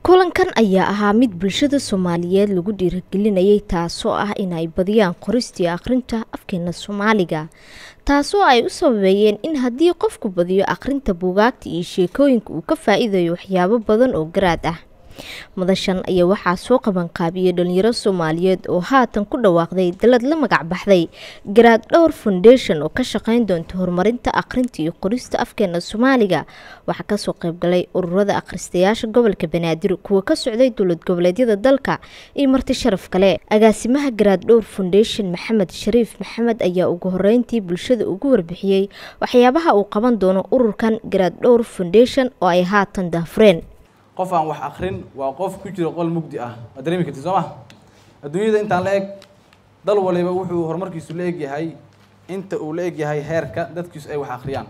kulankan ayaa ahaa mid bulshada soomaaliyeed lagu dhiirigelinayay taasoo ah inay badiyaan qoristii akhrinta afkeena soomaaliga taasoo ay u sababeeyeen in haddii qofku badiyo akhrinta buugaagta iyo sheekooyinka uu ka faa-iidayo waxyaabo badan oo garaad ah madashan ayaa waxaa soo qabanqaabiyey dhalinyaro soomaaliyeed oo haatan ku dhawaaqday dalad la magac baxday garaad dhowr foundation oo ka shaqeyn doonta horumarinta akhrinta iyo qorista afkeena soomaaliga waxaa kasoo qeybgalay ururada akhristayaasha gobolka banaadir kuwa ka socday dowlad goboleedyada dalka iyo marti sharaf kale agaasimaha garaad dhowr foundation maxamed shariif maxamed ayaa ugu horeyntii bulshada ugu warbixiyey waxyaabaha uu qaban doono ururkan garaad dhowr foundation oo ay haatan daafureen qof aan wax akrin waa qof ku jira qol mugdi ah waa dareemi karti soo ma adduunyada intaan la eg dal waliba wuxuu horumarkiisu la eg yahay inta uu la eg yahay heerka dadkiisu ay wax akhriyaan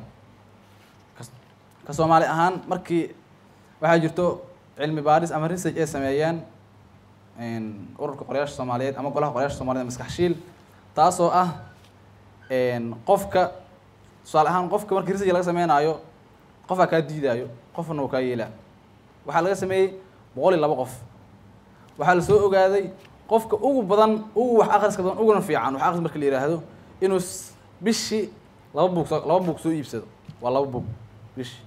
ka soomaali ahaan markii waxaa jirto cilmi baaris ama research ay sameeyeen ururka qorayaasha soomaaliyeed ama golaha qorayaasha soomaliyeed maskaxshiil taasoo ah qofka tusaale ahaan qofka markii research laga sameynaayo qofaa kaa diidaayo qofna uu kaa yeelaa waxaa laga sameeyey boqol iyo laba qof waxaa la soo ogaaday qofka ugu badan ugu wax akhriska badan uguna fiican wax akhris marka la yidhaahdo inuu bishii laba buug soo laba buug soo iibsado waa laba buug bishii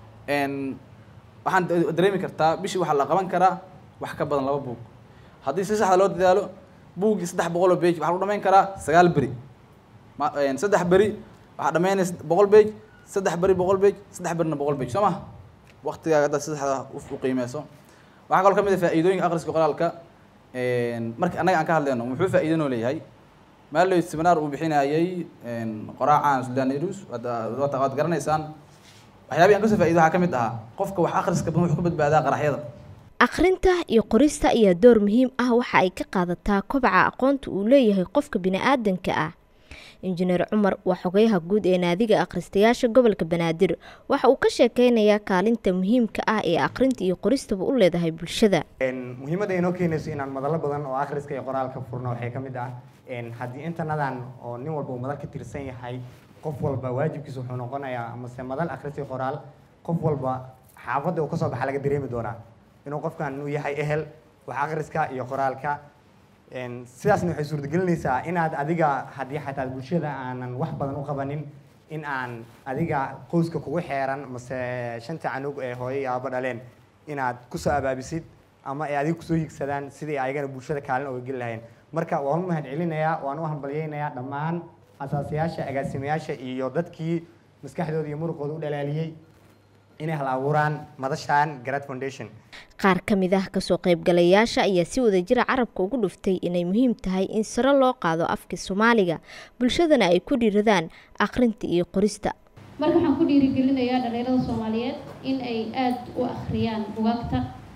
waxaan dareemi kartaa bishii waxaa la qaban karaa wax ka badan laba buug haddii si saxda loo dadaalo buuggii saddex boqol oo bage waxaa lagu dhamayn karaa sagaal beri saddex beri waxaa dhamaynaysa boqol bage saddex beri boqol bage saddex berina boqol bage soo ma waktigaaga haddaad saddexda u qiimeyso waxaa kaloo ka mid a faa-iidooyinka akhriska qoraalka marki annaga aan ka hadleyno muxuu faa-iidanoo leeyahay maaloy seminaar uu bixinayay qoraacan sudan irus waad garanaysaan waxyaabihi aan kasoo faido waxaa ka mid ahaa qofka wax akhriska badan wuxuu ka badbaadaa qaraxyada akhrinta iyo qorista ayaa door muhiim ah waxa ay ka qaadataa kobaca aqoonta uu leeyahay qofka bini-aadanka ah injineer cumar waa xogeyaha guud ee naadiga akhristayaasha gobolka banaadir waxa uu ka sheekeynayaa kaalinta muhiimka ah ee akhrinta iyo qoristaba u leedahay bulshada muhiimadda inoo keenayso inaan madalo badan oo akhriska iyo qoraalka furno waxay ka mid ah haddii intanadan oo nin walba uu madal ka tirsan yahay qof walba waajibkiisa wuxuu noqonayaa amase madal akhris iyo qoraal qof walba xaafadda uu kasoo baxa laga dareemi doonaa inuu qofkan uu yahay ehel wax akhriska iyo qoraalka sidaasna waxay suurtagelinaysaa inaad adiga haddii xataa bulshada aanan wax badan u qabanin in aan adiga qoyska kugu xeeran mase shanta canug ee hooyo iyo aaba dhaleen inaad kusoo abaabisid ama ay adiga kusoo higsadaan sidii ayagana bulshada kaalin oga geli lahayn marka waan u mahad celinayaa waan u hambalyeynayaa dhammaan asaasayaasha agaasimayaasha iyo dadkii maskaxdooda iyo muruqooda u dhalaaliyey inay hal abuuraan madashan garad foundation qaar ka mid ah kasoo qaybgalayaasha ayaa si wadajira carabka ugu dhuftay inay muhiim tahay in sare loo qaado afka soomaaliga bulshadana ay ku dhiiradaan akhrinta iyo qorista marka waxaan ku dhiirigelinayaa dhalinyarada soomaaliyeed in ay aada u akhriyaan bugaagta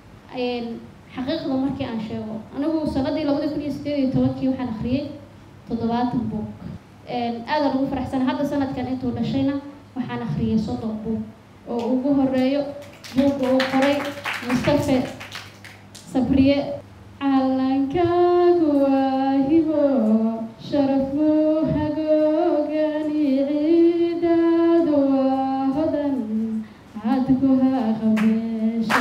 xaqiiqda markii aan sheego anigu sanadii labadi kun iyo sideed iyo tobankii waxaan akhriyey toddobaatan buug aadaan ugu faraxsana hadda sanadkan intuu dhashayna waxaan akhriyay soddon buug oo ugu horeeyo buugga uu qoray mustafe sabriye calankaagu waa hibo sharafuu hagoogani ciidaadu waa hodan cadku ha qabeeshe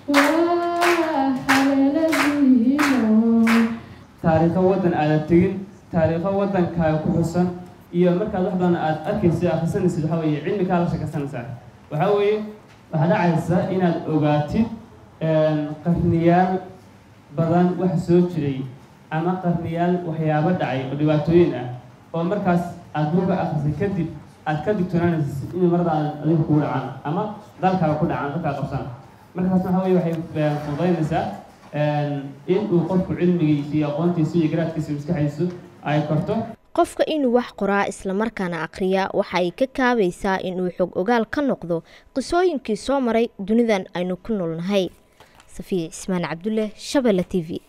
waa haleeladiino taariikho waddan aadan tegin taariikho waddankaaga ku xusan iyo markaad wax badan aada arkaysid akhrisanaysid waxaa weeye cilmi kaa la sheekaysanaysaa waxaa weeye waxaa dhacaysa inaad ogaatid qarniyaal badan wax soo jiray ama qarniyaal waxyaabo dhacay oo dhibaatooyin ah oo markaas aada buuga akhrisay kadib aad ka digtoonaanaysid in marada aad adiga kugu dhacaan ama dalkaaga ku dhacaan dalkaa qabsaan markaas waxaa weye waxay fududaynaysaa in uu qofku cilmigiisa iyo aqoontiisa iyo garaadkiisa maskaxdiisu ay korto qofka inuu wax qoraa islamarkaana akhriyaa waxa ay ka kaabaysaa inuu xog ogaal ka noqdo qisooyinkii soo maray dunidan aynu ku noolnahay safiya cismaan cabdulle shabelle t v